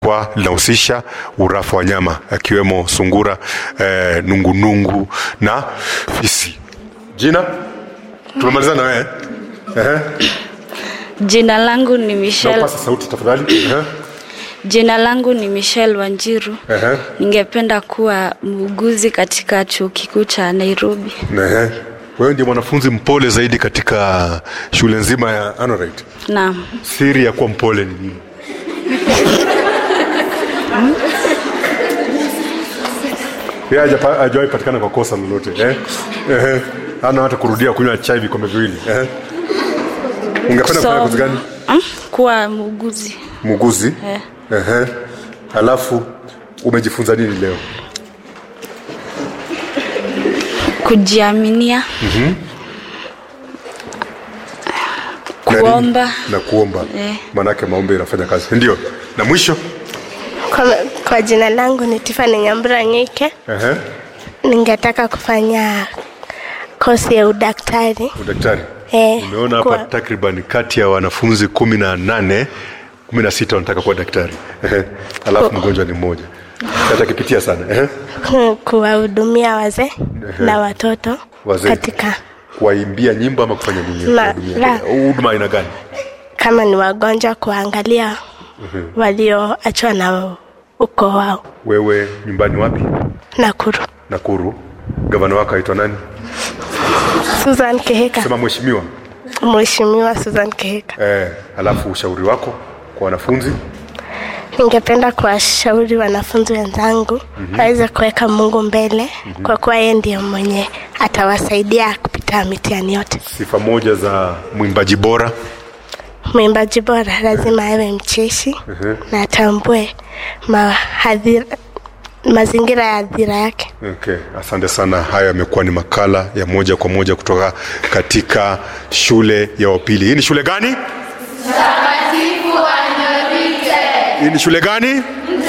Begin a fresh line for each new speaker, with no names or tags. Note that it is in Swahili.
kwa linahusisha urafu wa wanyama akiwemo sungura, eh, nungunungu na fisi. Jina tumemaliza na wewe ehe,
Jina langu ni Michelle.
napasa sauti tafadhali. Ehe,
Jina langu ni Michelle Wanjiru.
ehe,
Ningependa kuwa muuguzi katika chuo kikuu cha Nairobi.
ehe. Wewe ndiye mwanafunzi mpole zaidi katika shule nzima ya Anorite.
Naam.
Siri ya kuwa mpole ni nini? Yeye hajapa- hajawahi patikana kwa kosa lolote eh? Ehe. Hana hata kurudia kunywa chai vikombe viwili eh? Ungependa kufanya kazi gani?
Mm, kuwa muuguzi.
Muuguzi.
Eh.
Ehe. Alafu umejifunza nini leo?
Kujiaminia.
Na nini?
Kuomba.
na kuomba
Eh.
maanake maombi inafanya kazi ndio na mwisho
Kwa, kwa jina langu ni Tiffany Nyambura Nyike.
Ehe.
Ningetaka kufanya kosi ya udaktari.
udaktari
Eh,
umeona hapa
kuwa-
takriban kati ya wanafunzi kumi na nane kumi na sita wanataka kuwa daktari Ehe. alafu mgonjwa ni mmoja hata kipitia sana Ehe.
ku- kuwahudumia wazee na watoto
Wazee.
katika
kuwaimbia nyimbo ama kufanya nini
La-
Kuwahudumia.
la.
huduma aina gani
kama ni wagonjwa, kuangalia walioachwa na ukoo wao.
wewe nyumbani wapi
Nakuru.
nakuru gavana wako aitwa nani
Susan Keheka,
sema mheshimiwa
Mheshimiwa Susan Keheka.
eh, alafu ushauri wako kwa wanafunzi
Ningependa kuwashauri wanafunzi wenzangu waweze kuweka Mungu mbele kwa kuwa yeye ndiye mwenye atawasaidia kupita mitihani yote.
sifa moja za mwimbaji bora
Mwimbaji bora lazima awe mcheshi na atambue mahadhira, mazingira ya hadhira yake.
Okay, asante sana. Haya yamekuwa ni makala ya moja kwa moja kutoka katika shule ya upili. Hii ni shule gani? Hii ni shule gani?